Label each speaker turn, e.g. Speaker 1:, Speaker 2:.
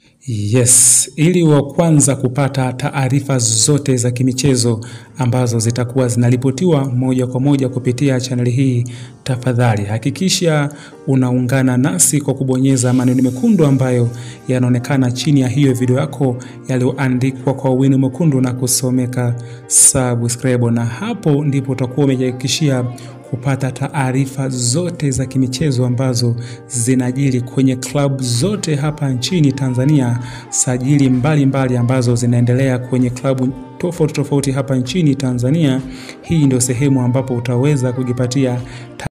Speaker 1: Yes, ili wa kwanza kupata taarifa zote za kimichezo ambazo zitakuwa zinaripotiwa moja kwa moja kupitia chaneli hii, tafadhali hakikisha unaungana nasi kwa kubonyeza maneno mekundu ambayo yanaonekana chini ya hiyo video yako yaliyoandikwa kwa wino mwekundu na kusomeka subscribe, na hapo ndipo utakuwa umejihakikishia kupata taarifa zote za kimichezo ambazo zinajiri kwenye klabu zote hapa nchini Tanzania, sajili mbalimbali mbali ambazo zinaendelea kwenye klabu tofauti tofauti hapa nchini Tanzania. Hii ndio sehemu ambapo utaweza kujipatia